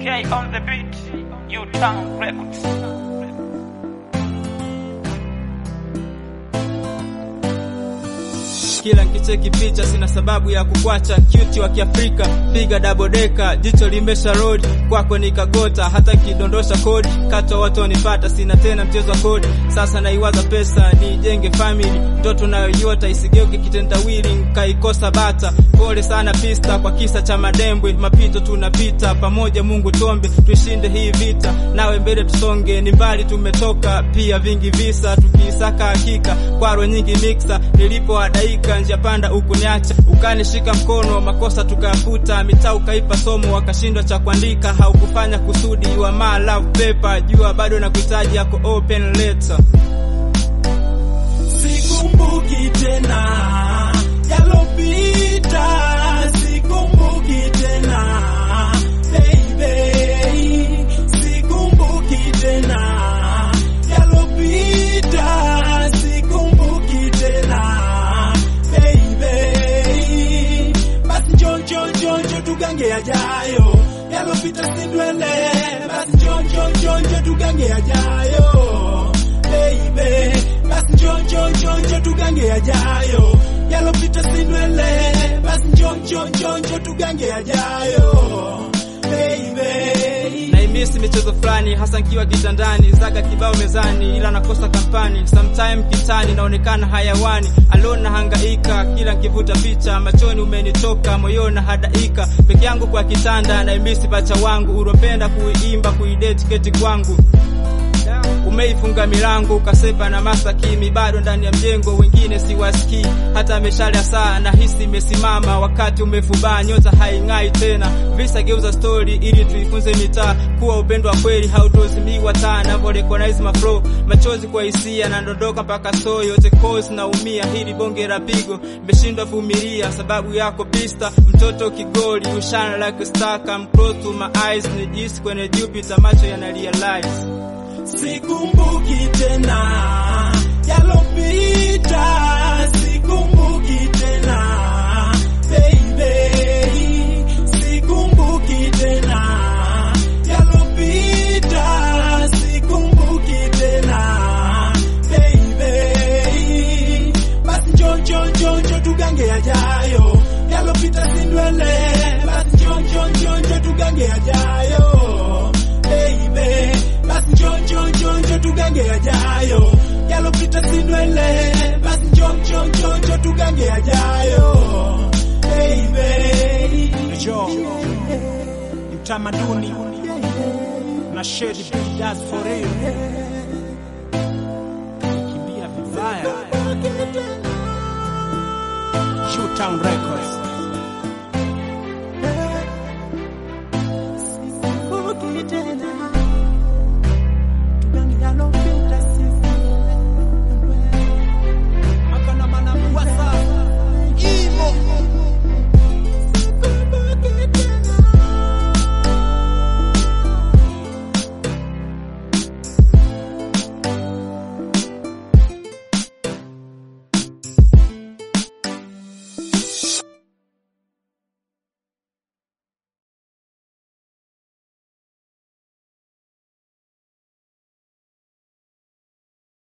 K on the beat, U-Town Records. kila nkicheki picha sina sababu ya kukwacha cute wa kiafrika piga dabodeka jicho limesha road kwako nikagota hata kidondosha kodi kato watu wanipata sina tena mchezo wa kodi sasa naiwaza pesa nijenge family ndoto nayoiota isigeuke kitendawili nkaikosa bata pole sana pista kwa kisa cha madembwe mapito tunapita pamoja mungu tombe tuishinde hii vita nawe mbele tusonge ni mbali tumetoka pia vingi visa tukiisaka hakika kwaro nyingi miksa nilipoadaika njia panda ukuniacha ukanishika mkono makosa tukayafuta mitaa ukaipa somo wakashindwa cha kuandika haukufanya kusudi wa my love paper jua bado na kuhitaji yako open letter Sikumbuki tena yalopita, sikumbuki tena baby, sikumbuki tena yalopita, sikumbuki tena baby. Basi njoo njoo njoo njoo tugange yajayo, yalopita sindwele. Basi njoo njoo njoo njoo tugange yajayo baby basi njoo njoo njoo njoo tugange yajayo yalopita sindwele basi njoo njoo njoo njoo tugange yajayo baby naimisi michezo fulani hasa nkiwa kitandani zaga kibao mezani ila nakosa kampani sometime kitani naonekana hayawani alona hangaika kila nkivuta picha machoni umenitoka moyoni hadaika peke yangu kwa kitanda naimisi pacha wangu uropenda kuiimba kuideti keti kwangu umeifunga milango ukasepa na masakimi bado ndani ya mjengo wengine siwasikii hata meshale ya saa na hisi imesimama wakati umefubaa nyota haing'ai tena visa geuza story ili tuifunze mitaa kuwa upendo wa kweli hautozimiwa taa navyo recognize my flow machozi kwa hisia na ndondoka mpaka so yote cause naumia hili bonge la pigo nimeshindwa vumilia sababu yako pista mtoto kigoli ushana like a star come close to my eyes nijisi kwenye Jupiter macho yana realize sikumbuki tena yalopita sikumbuki tena baby sikumbuki tena yalopita sikumbuki tena baby basi njoo njoo njoo njoo tugange yajayo yalopita sindwele basi njoo njoo njoo njoo tugange yajayo baby basi njoo njoo njoo njoo tugange yajayo yalopita sindwele basi njoo njoo njoo njoo tugange yajayo baby Jo, utamaduni na shedi does for real. Kimbia vibaya. Shoot Town Records.